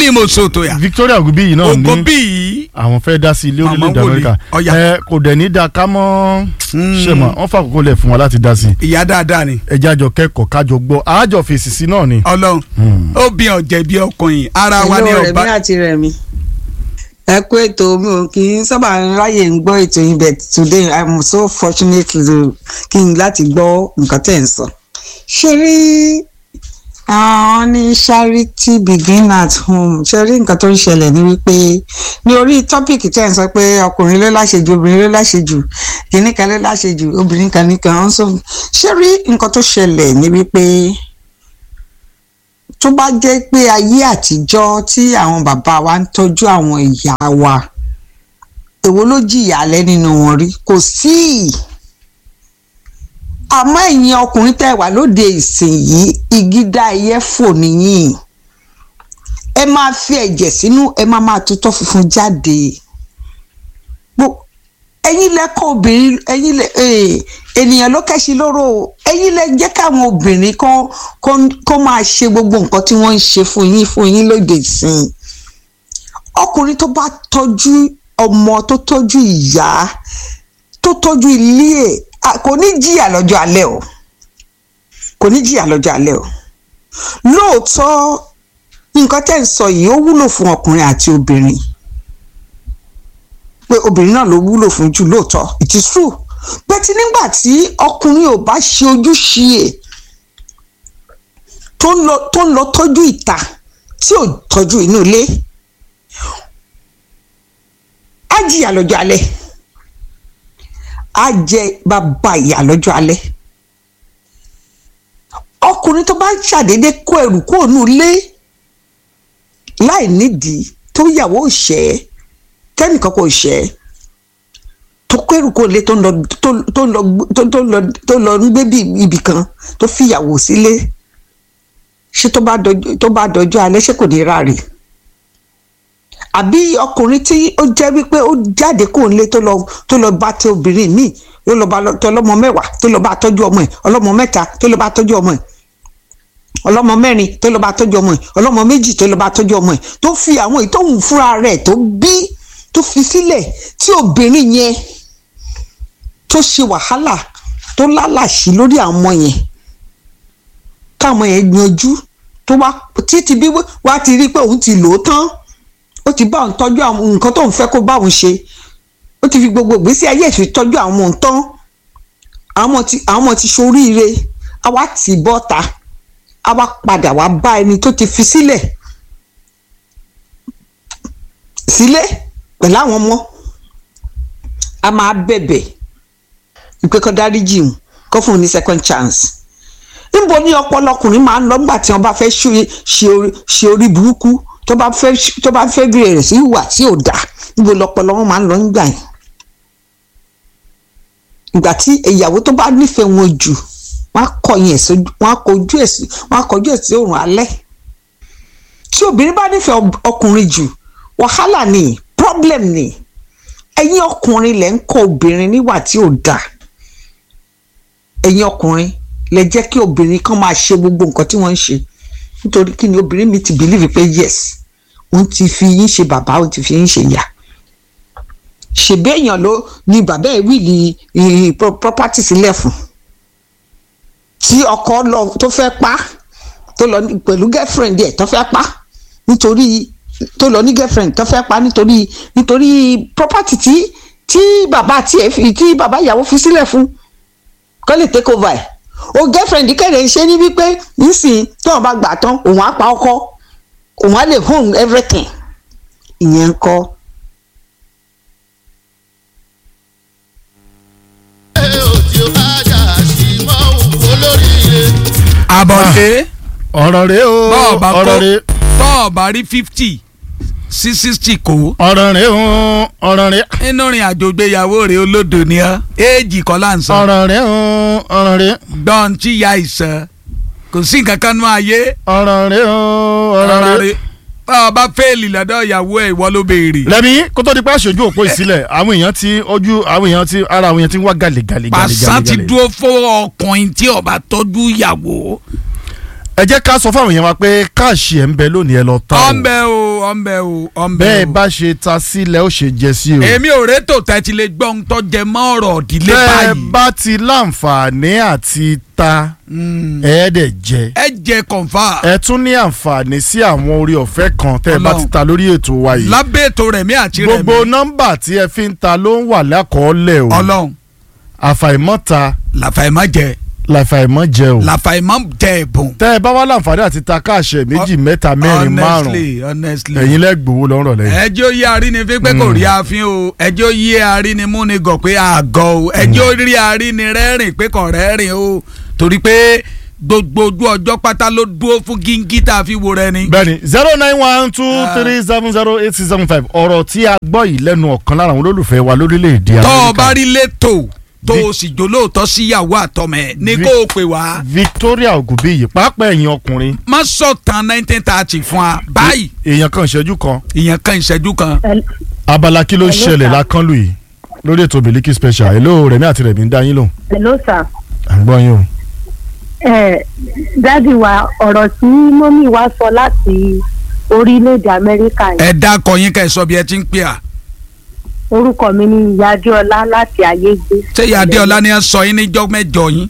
ní mo so tó yà Victoria Ogunbi yìí náà ògo ní bí yìí àwọn fẹ́ dá sí ilé Màmá orílẹ̀-èdè wòlíì. Amẹ́ríkà Ọ̀yá. ẹ kò dẹ̀ ní da ká mọ́ ṣe mọ̀ wọ́n fàkókò lẹ̀ fún wa láti dá sí i ìyá dáadáa ni ẹjẹ́ àjọ kẹ́kọ̀ọ́ kájọ gbọ́ àájọ fèsì sí náà ni. ọlọ́run ó bí ọ̀jẹ̀ bí ọkùnrin ara wa ní Hello, ọba Rẹ̀mí àti Rẹ̀mí. ẹ kú ètò mi ò kì í sábà ráyè ń gbọ́ ètò yìí but today i'm so fortunate to kí n láti gbọ́ nǹkan tẹ̀ ń sọ. ṣe rí àwọn ní charity begin at home ṣe rí nǹkan tó ń ṣẹlẹ̀ ní wípé ní orí tọ́pìkì tẹ̀ ń sọ pé ọkùnrin ló láṣejù obìnrin ló láṣejù kìíní kan ló láṣejù obìnrin kan ní kan ń sọ ṣe rí nǹkan tó ṣẹlẹ̀ ní wípé tó bá jẹ́ pé ayé àtijọ́ tí àwọn bàbá wa ń tọ́jú àwọn ìyá wa èwo ló jìyà alẹ́ nínú wọn rí kò sí àmọ́ ẹ̀yin ọkùnrin tẹ́ wà lóde ìsìn yìí ìgídá ẹyẹ fò nìyí ẹ máa fi ẹ̀jẹ̀ sínú ẹ máa máa tutọ́ funfun jáde Gbo- ẹ̀yin lẹ́kọ̀ọ́ obìnrin ẹ̀yin lẹ eh, ènìyàn ló kẹ́sí lóró o. ẹ̀yin lẹ jẹ́ káwọn obìnrin kan kan- kó máa ṣe gbogbo nǹkan tí wọ́n ń ṣe fún yín fún yín lóde ìsìn ọkùnrin tó bá tọ́jú ọmọ tó tọ́jú ìyá tó tọ́jú ilé ẹ̀ à, kò ní jìyà lọ́jọ́ alẹ́ o kò ní jìyà lọ́jọ́ alẹ́ o lóòótọ́ nǹkan tẹ́ ń sọ yìí ó wúlò fún ọkùnrin àti obìnrin pé obìnrin náà ló wúlò fún jù lóòótọ́ it is true bẹ́tí nígbà tí ọkùnrin ò bá ṣe ojúṣe ẹ̀ tó ń lọ tó ń lọ tọ́jú ìta tí ò tọ́jú inú ilé á jìyà lọ́jọ́ alẹ́ á jẹ bàbá ìyà lọ́jọ́ alẹ́ ọkùnrin tó bá ṣàdédé kó ẹrù kúrò nínú ilé láì nídìí tó yàwó òṣẹ́ tẹ́nìkan kò ṣẹ́ tó kó ẹrù kúrò nílé tó ń lọ tó tó ń lọ tó tó ń lọ tó lọ ń gbé bí ibì kan tó fìyàwó sílé ṣé tó bá dọjọ́ tó bá dọjọ́ alẹ́ ṣé kò ní ráre àbí ọkùnrin tí ó jẹ́ wípé ó jáde kúrò nílé tó lọ tó lọ bá tẹ obìnrin míì tó lọ bá lọ- tó ọlọ́mọ mẹ́wàá tó lọ bá tọ́jú ọmọ ẹ̀ ọlọ́mọ mẹ́ta tó lọ bá tọ́jú ọmọ ẹ̀ ọlọ́mọ mẹ́rin tó lọ bá tọ́jú ọmọ ẹ̀ ọlọ́mọ méjì tó lọ bá tọ́jú ọmọ ẹ̀ tó fi àwọn ìtòhùn fúnra rẹ̀ tó bí tó fi sílẹ̀ tí obìnrin yẹn tó ṣe wàhálà tó lálàṣí lórí àwọn ọmọ yẹn káwọn yẹn yanjú tó wá títí bí wá ti rí pé òun ti lò ó tán ó ti bá òun tọ́jú àwọn nǹkan tóun fẹ́ kó bá òun ṣe ó ti fi gbogbo ìgbésí ayé ìfi tọ́jú àwọn ọmọ òun tán àwọn ọmọ ti àwọn ọmọ ti ṣoríire a wá tì í bọ́ta a wá padà wá bá ẹni tó ti fi sílẹ̀ sílé pẹ̀lú àwọn ọmọ a máa bẹ̀bẹ̀ ìpè kan dáríjì òun kó fún un ní second chance níbo ni ọpọlọ ọkùnrin máa ń lọ nígbà tí wọn bá fẹ́ ṣe- ṣe orí- ṣe orí burúkú tó bá fẹ́ tó bá fẹ́ bẹ̀rẹ̀ rẹ̀ sí ìwà tí ò dáa níbo lọpọlọ wọn máa ń lọ nígbà yẹn ìgbà tí ìyàwó tó bá nífẹ̀ẹ́ wọn jù wọn á kọyìn ẹ̀ sójú wọn á kọjú ẹ̀ sí wọn á kọjú ẹ̀ sí òrùn alẹ́ tí obìnrin bá nífẹ̀ẹ́ ọb- ọkùnrin jù wàhálà ni problem ni ẹ̀yin ọkùnrin lẹ ń kọ́ obìnrin níwà tí ò dáa ẹ̀yin ọkùnrin lẹ jẹ́ kí obìnrin kan máa ṣe gbogbo nǹkan tí wọ́n ń ṣe nítorí kí ni obìnrin mi ti believe pé yes òun ti fi yín ṣe bàbá òun ti fi yín ṣe ìyá ṣèbí èèyàn ló ni bàbá ẹ̀ wíìlì eh, pro- property sílẹ̀ fún tí ọkọ lọ tó fẹ́ pa tó lọ ní- pẹ̀lú girlfriend ẹ̀ tó fẹ́ pa nítorí tó lọ ní girlfriend tó fẹ́ pa nítorí nítorí property tí tí bàbá tiẹ̀ fi tí bàbá ìyàwó fi sílẹ̀ fún kó lè take over ẹ̀ o girlfriend kẹ̀lẹ́ ṣe ní wípé nísìnyí tí wọ́n bá gbà tán òun á pa ọkọ òun á lè home everything ìyẹn ń kọ́ àbọ̀dé ọ̀rọ̀ rẹ o bọ́ọ̀ bá ọ̀rọ̀ kó rẹ bọ́ọ̀ bá rí fifty sí sixty kó ọ̀rọ̀ rẹ o ọ̀rọ̀ rẹ nínú ìrìn àjò ìgbéyàwó rẹ̀ olódò ni ọ́ éèjì kọ́ là ń sọ ọ̀rọ̀ rẹ o ọ̀rọ̀ rẹ gbọ́n tí ya ìsàn kò sí nǹkan kan nú ayé ọ̀rọ̀ rẹ o ọ̀rọ̀ ọ̀rọ̀ rẹ. rẹ̀ báwa bá fẹ́ẹ̀lì lọ́dọ̀ ìyàwó ẹ̀ ìwọ ló béèrè lẹ́mi kó tó di pé aṣojú òpó ìsílẹ̀ àwọn èèyàn ti ojú àwọn èèyàn ti ara àwọn èèyàn ti ń wá gàlè gàlè gàlè pàṣán gàlè ti gàlè. dúró fún ọkùnrin tí ó bá tọ́jú ìyàwó ẹ jẹ́ ká sọ fáwọn èèyàn wa pé káàṣì ẹ̀ ń bẹ lónìí ẹ lọ ta o ọ̀nbẹ o ọ̀nbẹ o ọ̀nbẹ bẹ́ẹ̀ o. bá ṣe ta sílẹ̀ ó ṣe jẹ sí o. èmi ò rétò tẹ́tí lè gbọ́ ohun tó jẹ mọ́ ọ̀rọ̀ ìdílé bẹ́ẹ̀ báyìí. bá ti láǹfààní àti ta Mm. ẹ̀ẹ́dẹ̀ jẹ. ẹ jẹ kọ̀ǹfà ẹ tún ní àǹfààní sí àwọn orí ọ̀fẹ́ kan tẹ́ ẹ bá Ọlọ́run. ti ta lórí ètò wa yìí. lábẹ́ ètò rẹ̀ mí àti rẹ̀ gbogbo mí. nọ́mbà tí ẹ fi ń ta ló ń wà lákọọ́lẹ̀ o. ọlọ́run àfàìmọ́ta làfàìmọ́ jẹ làfàìmọ́ jẹ o. làfàìmọ́ jẹ ẹ̀bùn. tẹ́ ẹ bá wá láǹfààní àti ta káàṣẹ méjì mẹ́ta mẹ́rin márùn honestly honestly. ẹ̀yin lẹ́gbòó lọ́rọ̀ lẹ́yìn. ẹjọ́ yí arínifín pé kò rí àfin o ẹjọ́ yí arínimúnigọ̀ pé àgọ́ o ẹjọ́ rí arínirẹ́rìn pé kò rẹ́rìn o torí pé gbogbo ojú ọjọ́ pátá ló dúró fún gíngí tá a fi wo rẹ ni. bẹ́ẹ̀ni zero nine one two three seven zero eight six seven five ọ̀rọ̀ tí a gbọ́ yìí lẹ́nu ọ̀kan lára àwọn olólùfẹ́ wa lórílẹ̀‐èdè tọ́ ọ bá Amẹ́ríkà rí létò tó o sì jólóòtọ́ síyàwó àtọmẹ ní Vi- kó o pè wá Victoria Ogunbiyi pàápàá ẹ̀yin ọkùnrin má sọ̀tàn nineteen thirty fún wa báyìí èèyàn kan ìṣẹ́jú kan ìyẹn kan ìṣẹ́jú kan. abala kí ló Hello, ṣẹlẹ̀ sir. lákànlù yìí lórí ètò Miliki Special hello Rẹ̀mí àti Rẹ̀mí ń dá yín lò hello sir à ń gbọ́ yín o. ẹ dádì wa ọ̀rọ̀ tí mọ́mí wa sọ láti orílẹ̀-èdè amẹ́ríkà yìí ẹ dákọ yín ká ẹ sọ bí ẹ ti ń pè à orúkọ mi ni ìyá adéọlá láti ayégbé ṣé ìyá adéọlá ni ẹ sọ yín níjọ́ mẹ́jọ yín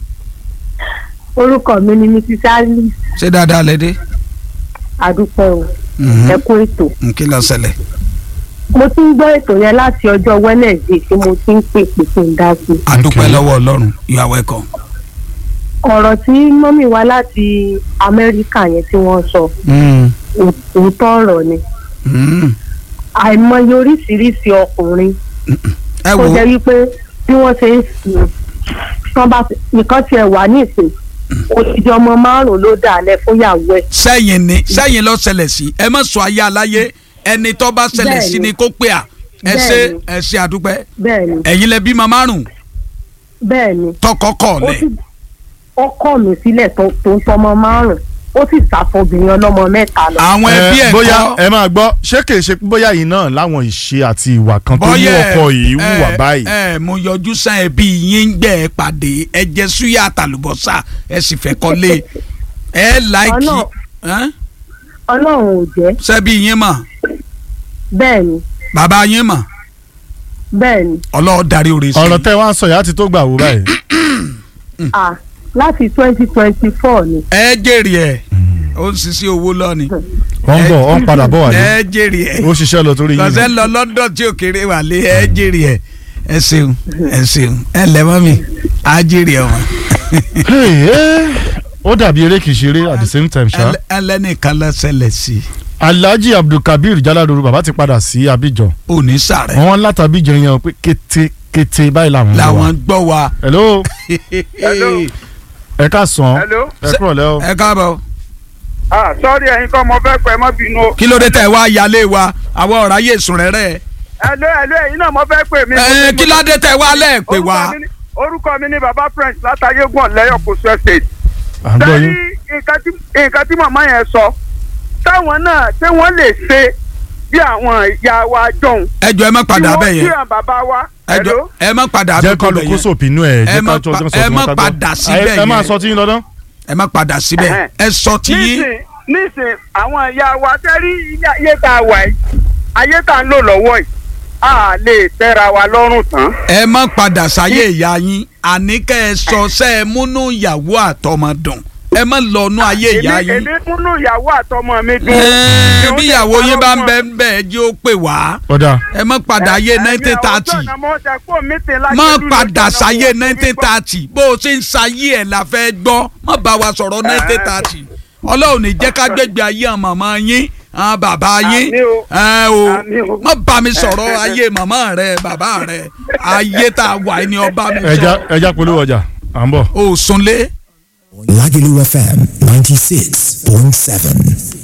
orúkọ mi ni mrs alice ṣé dáadáa lẹ dé. adúpẹ́ o Mhm. ẹ kú ètò nkí ló ṣẹlẹ̀. mo ti ń gbọ́ ètò yẹn láti ọjọ́ wednesday tí mo ti ń pè pé kí n dá sí i adúpẹ́ Okay. lọ́wọ́ ọlọ́run you are welcome. ọ̀rọ̀ tí mọ́mí wa láti amẹ́ríkà yẹn tí wọ́n sọ ò- òótọ́ ọ̀rọ̀ ni Mm. àìmọye oríṣiríṣi ọkùnrin ẹ tó wo jẹ́ wípé bí wọ́n ṣe ń sìn tán bá nǹkan tiẹ̀ wà ní ìsìn òtítí ọmọ márùn-ún ló dà lẹ fúnyàwó ẹ̀ sẹ́yìn ni sẹ́yìn ló ṣẹlẹ̀ sí ẹ má sọ ayé aláyé ẹni tó bá ṣẹlẹ̀ sí Bẹ́ẹ̀ni. ni kó pè à ẹ ṣe Bẹ́ẹ̀ni. ẹ ṣe àdúpẹ́ bẹ́ẹ̀ ni ẹ̀yin lẹ bímọ márùn bẹ́ẹ̀ ni tọkọ kọ ó lẹ sì ó kọ̀ mí sílẹ̀ tó tó ń tọmọ márùn-ún ó sì sàfọbìnrin ọlọ́mọ mẹ́ta lọ. àwọn ẹbí Ẹ, ẹ bóyá kọ́ ẹ máa gbọ́ ṣé kìí ṣe pé bóyá yìí náà láwọn ìṣe àti ìwà kan tó mú bọ́yẹ̀ ọkọ yìí wùwà báyìí. ẹ mo yọjú sàn ẹbí yín gbẹ ẹ pàdé ẹ jẹ súyà àtàlùbọ́sà ẹ sì fẹ́ kọ́lé ẹ láìkì Ọlọ́run- ẹ? ọlọ́run ò jẹ́ ṣebí yín mọ̀ bẹ́ẹ̀ ni bàbá yín mọ̀ bẹ́ẹ̀ ni ọlọ́ọ̀ darí oore sí ọ̀rọ̀ tẹ́ wá ń sọ yìí á ti tó gbà wò báyìí. à láti twenty twenty four ni ẹ jèrè ẹ ó ń sisi owó lọ́ni wọ́n ń bọ̀ wọ́n ń padà bọ̀ wálé ẹ jèrè ẹ ó ṣiṣẹ́ lọ torí yín lọ́sẹ̀ ni. lọ London tí ò kéré wà lé ẹ jèrè ẹ ẹ ṣeun ẹ ṣeun ẹ lẹ́mọ́ mi á jèrè ọmọ Hey, eh, ó dàbí eré kìí ṣeré at the same time ṣá. ẹlẹ́nìkan lọ ṣẹlẹ̀ sí Alhaji Abdulkabir Jaladoru bàbá ti padà sí Abidjan òní sàrẹ̀ wọ́n láti Abidjan yẹn pé kété kété báyìí làwọn ń lọ làwọn wa. gbọ́ wa. hello Hello. ẹ ká sàn hello. ẹ kúrò lẹ́ o. ẹ káàbọ̀ ah sọ́ọ́rì ẹ̀yin kọ́ mo fẹ́ pẹ́ mọ́ bínú o. kí ló dé tẹ̀ wá yálé wa àwọn ọ̀rá yé sùn rẹ́rẹ́ hello hello ẹ̀yin náà mo fẹ́ pè mí. ẹ kí ló dé tẹ̀ wá lẹ́ẹ̀ pé Orúkọ wa. mi ni- orúkọ mi ni baba prince látàyégún ọ̀lẹ́yọ̀ kò sọ estate. à ń gbọ́ sẹ́rí yín. nǹkan tí nǹkan tí màmá yẹn sọ táwọn náà ṣé wọ́n lè ṣe bí àwọn ìyá wa jọ̀hún. ẹ jọ ẹ má padà tí bẹ̀ wọ́n yẹn bí àwọn bàbá wa. ẹ jọ hello. ẹ má padà jẹ́ bẹ̀ kọ́ ló bẹ̀ kó yẹn sòpinú ẹ̀ Ẹ jẹ́ má ká jọ pa- jọ sọ ẹ fún má wọn ká gbọ́. padà síbẹ̀ Ẹ- ẹ máa yẹn. sọ tí yín lọ́dún. ẹ má padà síbẹ̀ Ẹhẹ́n. ẹ sọ ti yín nísìn nísìn àwọn ìyá wa tẹ́rí ilé ayé tá a wà yìí ayé tá a ń lò lọ́wọ́ yìí a lè tẹ́ra wa lọ́rùn tán. ẹ má padà sáyé ìyá yín àní kẹ́ ẹ sọ sẹ́ ẹ múnú ìyàwó àtọmọ dùn ẹ má lọ́nu ayé ìyá èmi yín. èmi múnú ìyàwó àtọmọ mi dùn. Ẹ, Ìhun bí tẹ́ ìyàwó yín bá ń parọ́ bẹ fún ń bẹ ẹ jẹ́ ó pè wá ọ̀dà ẹ má padà ayé Ẹ̀mí nineteen àwọn thirty ọjọ́ náà mo ṣe kó meeting láti má ìlú padà lọ́jọ́ náà sáyé mo nineteen fi gbọ́. thirty bó o ṣe ń sáyé ẹ̀ la fẹ́ gbọ́ má bá wa sọ̀rọ̀ nineteen thirty ọlọ́run ní jẹ́ ká gbégbé ayé àwọn màmá yín àwọn bàbá yín Àmín o. ẹ o Àmín o. má bá mi sọ̀rọ̀ ayé màmá rẹ bàbá rẹ ayé tá a wà ní ọba mi ẹja sọ ẹja polówó ọjà à ń bọ̀. o sunlé. Lagelu FM 96.7.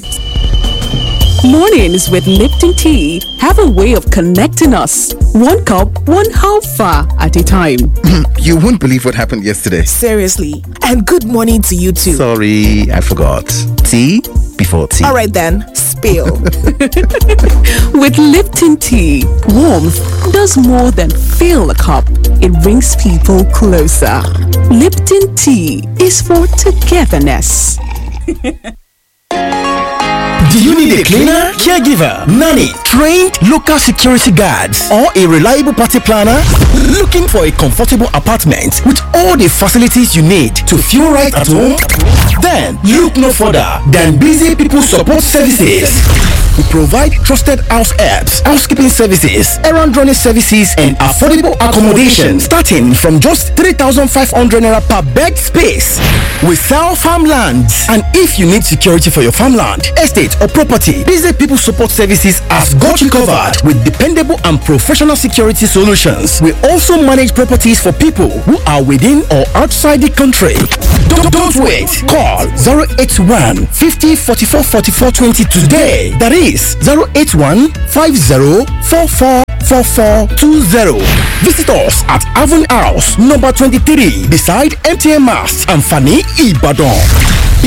Mornings with Lipton Tea have a way of connecting us. One cup, one half far at a time. You won't believe what happened yesterday. Seriously. And good morning to you too. Sorry, I forgot. Tea before tea. All right then, spill. With Lipton Tea, warmth does more than fill a cup. It brings people closer. Lipton Tea is for togetherness. Do you need a cleaner, caregiver, nanny, trained local security guards, or a reliable party planner? Looking for a comfortable apartment with all the facilities you need to feel right at home? Then look no further than Busy People Support Services. We provide trusted house helps, housekeeping services, errand running services, and affordable accommodation starting from just 3,500 naira per bed space. We sell farmlands, and if you need security for your farmland, estate, or property, Busy People Support Services has got you covered with dependable and professional security solutions. We also manage properties for people who are within or outside the country. Don't, don't wait. Call 081 50 44 44 20 today. That is 081 50 44 4420. Visit us at Avon House, number 23, beside MTN Mass and Fanny Ibadan.